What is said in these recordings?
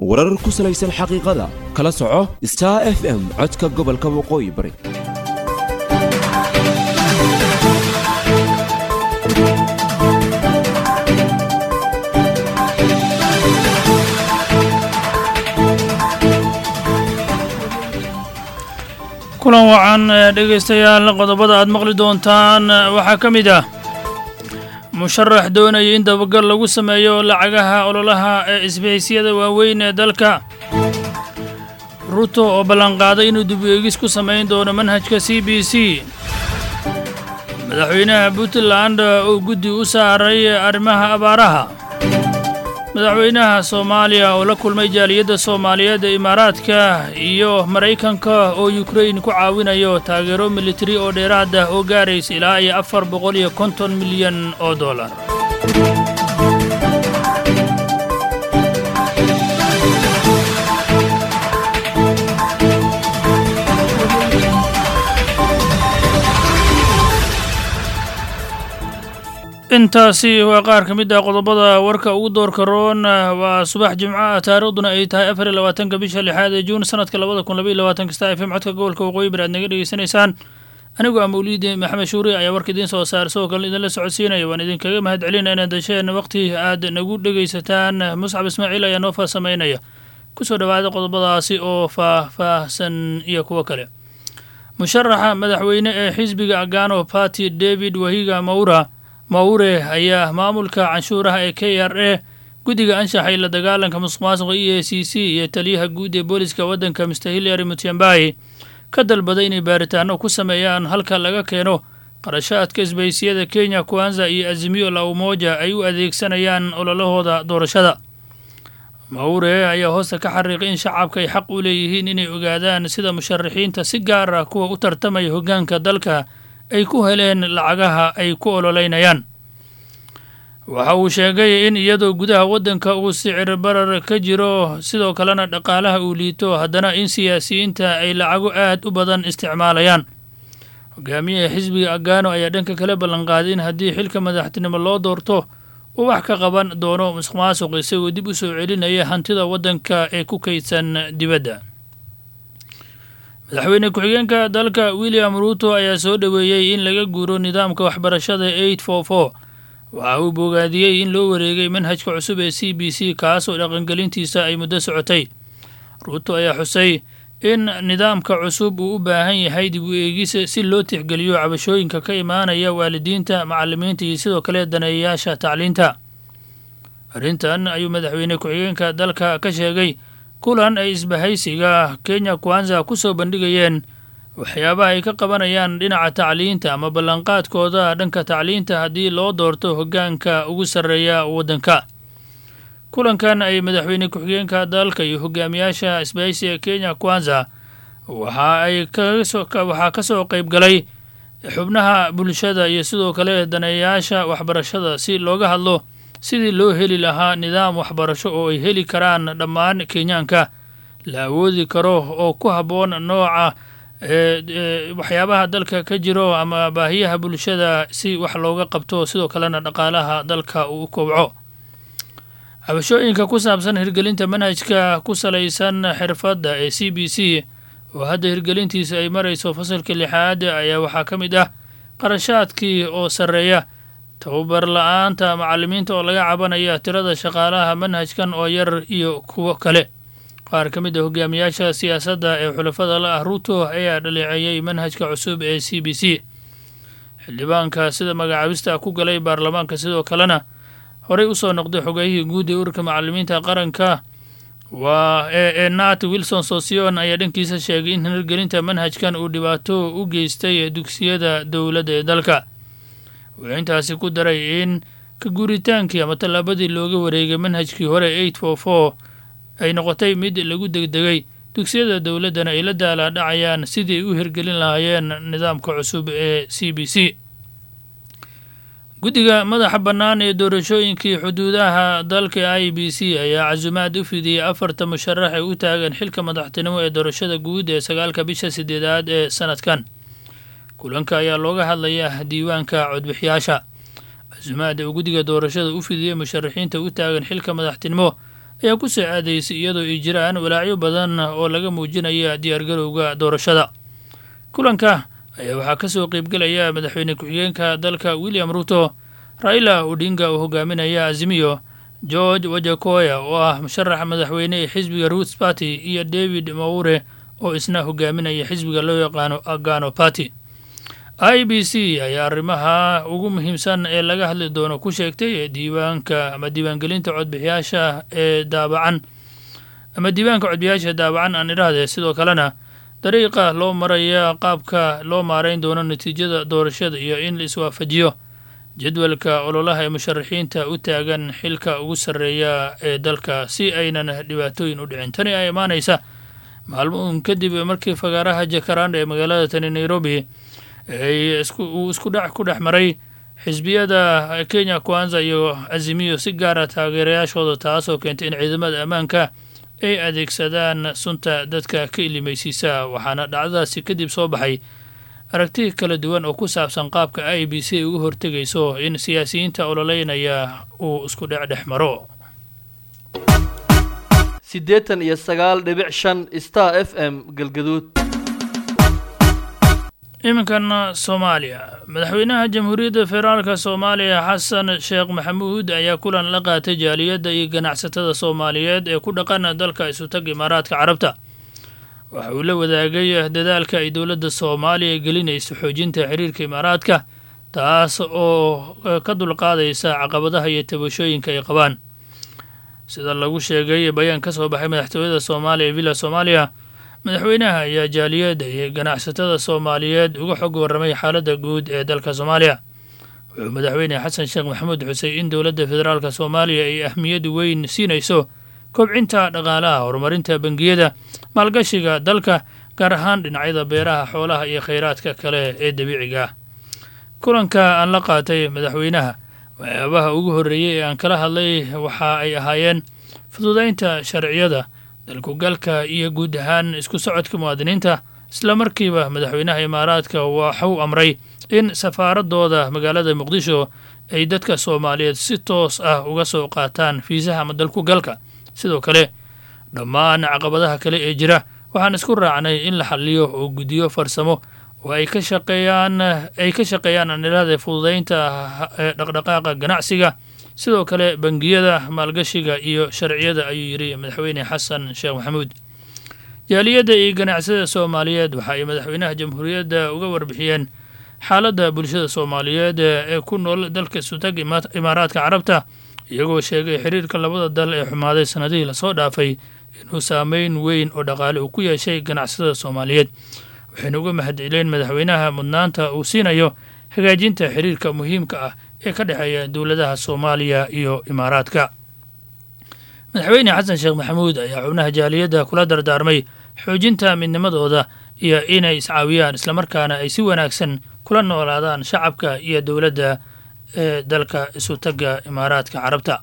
warar ku salaysan xaqiiqada kala soco star f m codka gobolka waqooyi bari kulan wacan dhegaystayaal qodobada aad maqli doontaan waxaa ka mid ah musharax doonaya in dabagal lagu sameeyo lacagaha ololaha ee isbahaysyada waaweyn ee dalka ruto oo ballanqaaday inuu dib eegis ku samayn doono manhajka c b c madaxweynaha puntland oo guddi u saaray arrimaha abaaraha madaxweynaha soomaaliya oo la kulmay jaaliyadda soomaaliyeed ee imaaraadka iyo maraykanka oo yukrain ku caawinayo taageero militari oo dheeraad ah oo gaaraysa ilaa iyo afar boqol iyo konton milyan oo dollar intaasi waa qaar ka mid ah qodobada warka ugu doorka roon waa subax jimco ah taariikhduna ay tahay afar iyo labaatanka bisha lixaad ee juun sanadka labada kun labaiyo labaatanka star f m codka gobolka waqooyi bari aad naga dhegeysanaysaan anigoo ah mawliidi maxamed shuuri ayaa warka idiin soo saar sidoo kale idinla socodsiinaya waan idinkaga mahad celina inaad dasheen waqti aad nagu dhegaysataan muscab ismaaciil ayaa noo faahsamaynaya kusoo dhowaada qodobadaasi oo faah-faahsan iyo kuwo kale musharaxa madaxweyne ee xisbiga agano party david wahiga maura maure ayaa maamulka canshuuraha ee k r a guddiga anshaxay la dagaalanka musuq maasuqa e a c c iyo taliyaha guud ee booliska waddanka mr hillary mutiambai ka dalbaday inay baaritaano ku sameeyaan halka laga keeno qarashaadka isbaysiyada kenya kwanza iyo azimiyo la umoja ay u adeegsanayaan ololahooda doorashada maure ayaa hoosta ka xariiqay in shacabka ay xaq u leeyihiin inay ogaadaan sida musharaxiinta si gaar ah kuwa u tartamaya hoggaanka dalka ay ku heleen lacagaha ay ku ololeynayaan waxa uu sheegay in iyadoo gudaha waddanka uu sicir barar ka jiro sidoo kalena dhaqaalaha uu liito haddana in siyaasiyiinta ay lacago aad u badan isticmaalayaan hogaamiyaha xisbiga agano ayaa dhanka kale ballanqaaday in haddii xilka madaxtinimo loo doorto uu wax ka qaban doono musuq maasuq isagoo dib u soo celinaya hantida waddanka ee ku kaydsan dibadda madaxweyne ku-xigeenka dalka william ruuto ayaa soo dhoweeyey in laga guuro nidaamka waxbarashada eight for for waxa uu bogaadiyey in loo wareegay manhajka cusub ee c b c kaasoo dhaqangelintiisa ay muddo socotay ruuto ayaa xusay in nidaamka cusub uu u baahan yahay dib u eegis si loo tixgeliyo cabashooyinka ka imaanaya waalidiinta macallimiinta iyo sidoo kale daneeyayaasha tacliinta arrintan ayuu madaxweyne ku-xigeenka dalka ka sheegay kulan ay isbahaysiga kenya kwanza ku soo bandhigayeen waxyaabaha ay ka qabanayaan dhinaca tacliinta ama ballanqaadkooda dhanka tacliinta haddii loo doorto hoggaanka ugu sarreeya waddanka kulankan ay madaxweyne ku-xigeenka dalka iyo hogaamiyaasha isbahaysiga kenya kwanza waxa ay waxaa ka soo qayb galay xubnaha bulshada iyo sidoo kale daneeyayaasha waxbarashada si looga hadlo sidii loo heli lahaa nidaam waxbarasho oo ay heli karaan dhammaan kenyaanka la awoodi karo oo ku habboon nooca waxyaabaha dalka ka jiro ama baahiyaha bulshada si wax looga qabto sidoo kalena dhaqaalaha dalka uu u kobco cabashooyinka ku saabsan hirgelinta manhajka ku salaysan xirfadda ee c b c oo hadda hirgelintiisa ay marayso fasalka lixaad ayaa waxaa ka mid ah qarashaadkii oo sarreeya tababar la-aanta macallimiinta oo laga cabanaya tirada shaqaalaha manhajkan oo yar iyo kuwo kale qaar ka mid a hogaamiyaasha siyaasadda ee xulafada la ah ruuto ayaa dhaleeceeyey manhajka cusub ee c b c xildhibaanka sida magacaabista ku galay baarlamaanka sidoo kalena horey usoo noqday xogayihii guud ee ururka macallimiinta qaranka waa ee nat wilson sosion ayaa dhankiisa sheegay in hirgelinta manhajkan uu dhibaato u geystay dugsiyada dowladda ee dalka wuxuu intaasi ku daray in ka guuritaankii ama tallaabadii looga wareegay manhajkii hore eight for for ay noqotay mid lagu degdegay dugsiyada dowladdana ay la daalaadhacayaan sidii ay u hirgelin lahaayeen nidaamka cusub ee c b c guddiga madaxa bannaan ee doorashooyinkii xuduudaha dalka i b c ayaa casumaad u fidiyey afarta musharax ee u taagan xilka madaxtinimo ee doorashada guud ee sagaalka bisha sideedaad ee sanadkan kulanka ayaa looga hadlayaa diiwaanka codbixiyaasha casumaada uu guddiga doorashada u fidiyey musharaxiinta u taagan xilka madaxtinimo ayaa ku soo aadaysay iyadoo ay jiraan walaacyo badan oo laga muujinaya diyaargarowga doorashada kulanka ayaa waxaa ka soo qeybgelaya madaxweyne ku-xigeenka dalka william ruto raila odinga oo hogaaminaya azimiyo george wajakoya oo ah musharaxa madaxweyne ee xisbiga roots party iyo david maure oo isna hogaaminaya xisbiga loo yaqaano agano party i b c ayaa arrimaha ugu muhiimsan ee laga hadli doono ku sheegtay diiwaanka ama diiwaangelinta codbixiyaasha ee daabacan ama diiwaanka codbixiyaasha daabacan aan idhaahdee sidoo kalena dariiqa loo maraya qaabka loo maarayn doono natiijada doorashada iyo in la iswaafajiyo jadwalka ololaha ee musharaxiinta u taagan xilka ugu sarreeya ee dalka si aynan dhibaatooyin u dhicin tani ay imaanaysa maalmoun kadib markii fagaaraha jakaranda ee magaalada tani nairobi uu isku dhac ku dhex maray xisbiyada kenya kwanza iyo azimiyo si gaara taageerayaashooda taasoo keentay in ciidamada ammaanka ay adeegsadaan sunta dadka ka ilimaysiisa waxaana dhacdadaasi kadib soo baxay aragti kala duwan oo ku saabsan qaabka i b c uga hortegayso in siyaasiyiinta ololeynaya uu isku dhec dhex maro siddeetan iyo sagaal dhibic shan star f m galgaduud iminkan soomaaliya madaxweynaha jamhuuriyadda federaalka soomaaliya xasan sheekh maxamuud ayaa kulan la qaatay jaaliyadda iyo ganacsatada soomaaliyeed ee ku dhaqan dalka isutag imaaraadka carabta waxa uu la wadaagay dadaalka ay dowladda soomaaliya gelinayso xoojinta xiriirka imaaraadka taas oo ka dulqaadaysa caqabadaha iyo tabashooyinka ay qabaan sida lagu sheegay bayaan ka soo baxay madaxtooyada soomaaliya ee villa soomaaliya madaxweynaha ayaa jaaliyadda iyo ganacsatada soomaaliyeed uga xog warramay xaaladda guud ee dalka soomaaliya wuxuu madaxweyne xasan sheekh maxamuud xusay in dowladda federaalka soomaaliya ay ahmiyad weyn siinayso kobcinta dhaqaalaha horumarinta bangiyada maalgashiga dalka gaar ahaan dhinacyada beeraha xoolaha iyo khayraadka kale ee dabiiciga ah kulanka aan la qaatay madaxweynaha waxyaabaha ugu horreeyey ee aan kala hadlay waxa ay ahaayeen fududaynta sharciyada dalkugalka iyo guud ahaan isku socodka muwaadiniinta isla markiiba madaxweynaha imaaraadka waxuu amray in safaaradooda magaalada muqdisho ay dadka soomaaliyeed si toos ah uga soo qaataan fiisaha ama dalkugalka sidoo kale dhammaan caqabadaha kale ee jira waxaan isku raacnay in la xaliyo oo guddiyo farsamo oo ay ka shaqeeyaan ay ka shaqeeyaan anilada fududaynta dhaqdhaqaaqa ganacsiga sidoo kale bangiyada maalgashiga iyo sharciyada ayuu yidhi madaxweyne xasan sheekh maxamuud jaaliyadda iyo ganacsada soomaaliyeed waxa ay madaxweynaha jamhuuriyadda uga warbixiyeen xaaladda bulshada soomaaliyeed ee ku nool dalka sutag imaaraadka carabta iyagoo sheegay xiriirka labada dal ee xumaaday sanadihii lasoo dhaafay inuu saameyn weyn oo dhaqaale uu ku yeeshay ganacsada soomaaliyeed waxayna uga mahadceleen madaxweynaha mudnaanta uu siinayo hagaajinta xiriirka muhiimka ah ee ka dhexeeya dowladaha soomaaliya iyo imaaraadka madaxweyne xasan sheekh maxamuud ayaa xubnaha jaaliyadda kula dardaarmay xoojinta midnimadooda iyo inay iscaawiyaan islamarkaana ay si wanaagsan kula noolaadaan shacabka iyo dowladda ee dalka isutagga imaaraadka carabta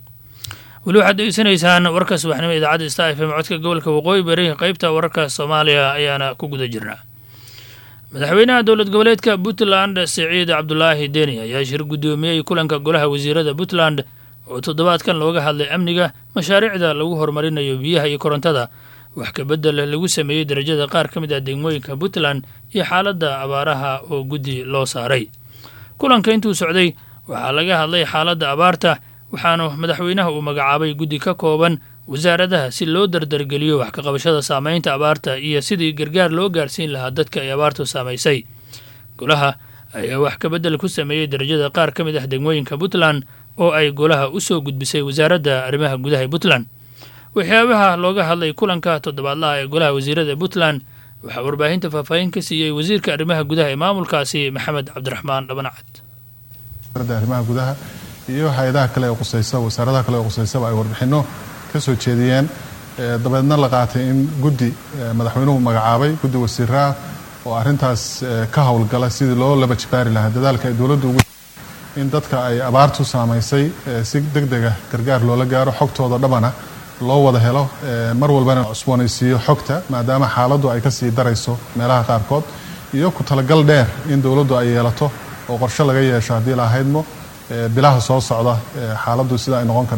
weli waxaad degeysanaysaan warka subaxnimo idaacadda sta f m codka gobolka waqooyi bari qeybta wararka soomaaliya ayaana ku guda jirnaa madaxweynaha dowlad goboleedka puntland siciid cabdulaahi deni ayaa shir guddoomiyey kulanka golaha wasiirada puntland oo toddobaadkan looga hadlay amniga mashaariicda lagu horumarinayo biyaha iyo korontada wax kabedel lagu sameeyey darajada qaar ka mid ah degmooyinka puntland iyo xaaladda abaaraha oo guddi loo saaray kulanka intuu socday waxaa laga hadlay xaaladda abaarta waxaanu madaxweynaha uu magacaabay guddi ka kooban wasaaradaha si loo dardargeliyo wax ka qabashada saameynta abaarta iyo sidii gargaar loo gaarsiin lahaa dadka ay abaartu saamaysay golaha ayaa wax kabedel ku sameeyey darajada qaar ka mid ah degmooyinka puntland oo ay golaha u soo gudbisay wasaaradda arrimaha gudaha ee puntland waxyaabaha looga hadlay kulanka toddobaadlaha ee golaha wasiirada puntland waxaa warbaahinta faahfaahin ka siiyey wasiirka arrimaha gudaha ee maamulkaasi maxamed cabdiraxmaan dhabanacad arrimaha gudaha iyo hay-adaha kale ee qusaysa wasaaradaha kale ee qusaysaba ay warbixinno ka soo jeediyeen dabeedna la qaatay in guddi madaxweynuhu magacaabay guddi wasiiraah oo arrintaas ka howlgala sidii loo laba jibaari lahaa dadaalka ay dowladdu ugu in dadka ay abaartu saamaysay si deg dega gargaar loola gaaro xogtooda dhabana loo wada helo mar walbana cusboonaysiiyo xogta maadaama xaaladdu ay kasii darayso meelaha qaarkood iyo ku talagal dheer in dowladdu ay yeelato oo qorshe laga yeesho haddii la ahaydmo bilaha soo socda xaaladdu sida ay noqon kardho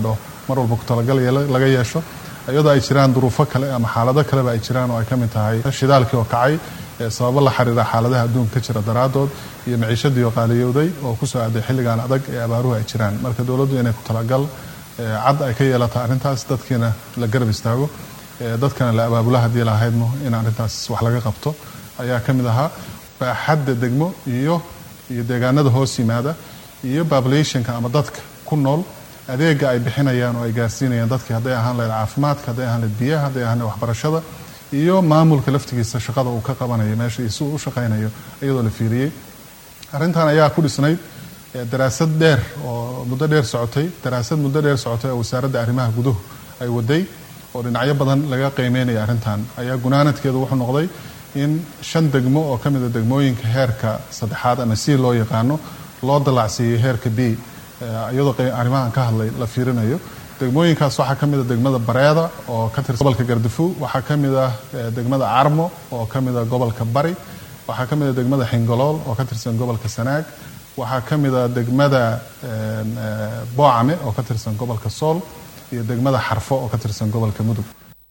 mar walba ku talagal laga yeesho iyadoo ay jiraan duruufo kale ama xaalado kaleba ay jiraan oo ay ka mid tahay shidaalkii oo kacay sababo la xiriira xaaladaha adduunka ka jira daraadood iyo maciishadii oo qaaliyowday oo kusoo aaday xilligan adag ee abaaruhu ay jiraan marka dowladdu inay ku talagal cad ay ka yeelato arrintaas dadkiina la garab istaago dadkana la abaabula haddii lahaydmo in arrintaas wax laga qabto ayaa ka mid ahaa baaxadda degmo iyo iyo deegaanada hoos yimaada iyo populationka ama dadka ku nool adeega ay bixinayaan oo ay gaarsiinayaan dadkii hadday ahaan lahayd caafimaadka hadday ahaan lahayd biyaha hadday ahaan lahayd waxbarashada iyo maamulka laftigiisa shaqada uu ka qabanayo meesha iyo si uu u shaqaynayo iyadoo la fiiriyey arrintan ayaa ku dhisnayd daraasad dheer oo muddo dheer socotay daraasad muddo dheer socotay oo wasaaradda arrimaha guduhu ay waday oo dhinacyo badan laga qiimeynaya arrintan ayaa gunaanadkeedu wuxuu noqday in shan degmo oo ka mid a degmooyinka heerka saddexaad ama c loo yaqaano loo dalacsiiyey heerka b iyadoo arrimahan ka hadlay la fiirinayo degmooyinkaas waxaa ka mid a degmada bareeda oo ka tirsan gobolka gardafu waxaa ka mid ah degmada carmo oo ka mid a gobolka bari waxaa ka mid a degmada xingolool oo ka tirsan gobolka sanaag waxaa ka mid a degmada boocame oo ka tirsan gobolka sool iyo degmada xarfo oo ka tirsan gobolka mudug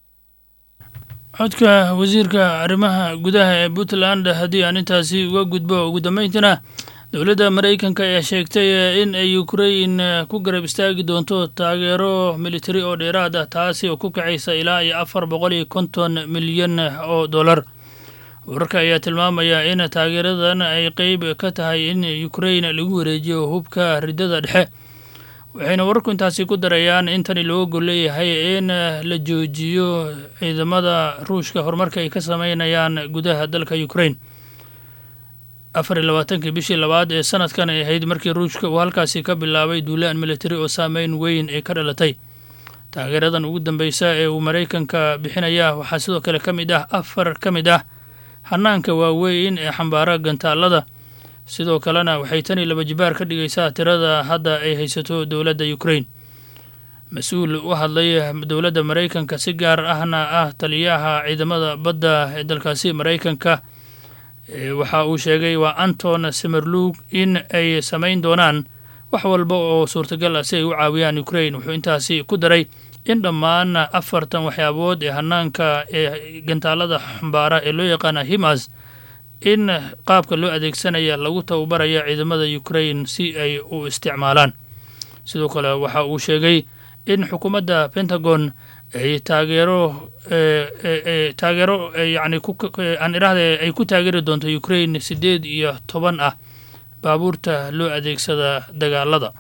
codka wasiirka arrimaha gudaha ee puntland haddii aan intaasi uga gudbo ugu dambeyntina dowladda maraykanka ayaa sheegtay in ay ukrain ku garab istaagi doonto taageero militari oo dheeraad ah taasi oo ku kacaysa ilaa iyo afar boqol iyo konton milyan oo dollar wararka ayaa tilmaamaya in taageeradan ay qeyb ka tahay in ukrain lagu wareejiyo hubka riddada dhexe waxayna wararku intaasi ku darayaan in tani looga gol leeyahay in la joojiyo ciidamada ruushka horumarka ay ka sameynayaan gudaha dalka ukrain afar iyo labaatankii bishii labaad ee sanadkan ay ahayd markii ruushka uu halkaasi ka bilaabay duulaan militari oo saameyn weyn ay ka dhalatay taageeradan ugu dambeysa ee uu maraykanka bixinaya waxaa sidoo kale ka mid ah afar ka mid ah hanaanka waaweyn ee xambaara gantaalada sidoo kalena waxay tani laba jibaar ka dhigaysaa tirada hadda ay haysato dowladda ukrain mas-uul u hadlay dowladda maraykanka si gaar ahna ah taliyaha ciidamada badda ee dalkaasi maraykanka waxa uu sheegay waa anton semerlug in ay samayn doonaan wax walba oo suurtagal ah si ay u caawiyaan ukrain wuxuu intaasi ku daray in dhammaan afartan waxyaabood ee hanaanka ee gantaalada xambaara ee loo yaqaana himas in qaabka loo adeegsanaya lagu tababaraya ciidamada ukrain si ay u isticmaalaan sidoo kale waxa uu sheegay in xukuumadda pentagon ay taageero taageero yani aan idhahde ay ku taageeri doonto ukrain siddeed iyo toban ah baabuurta loo adeegsada dagaalada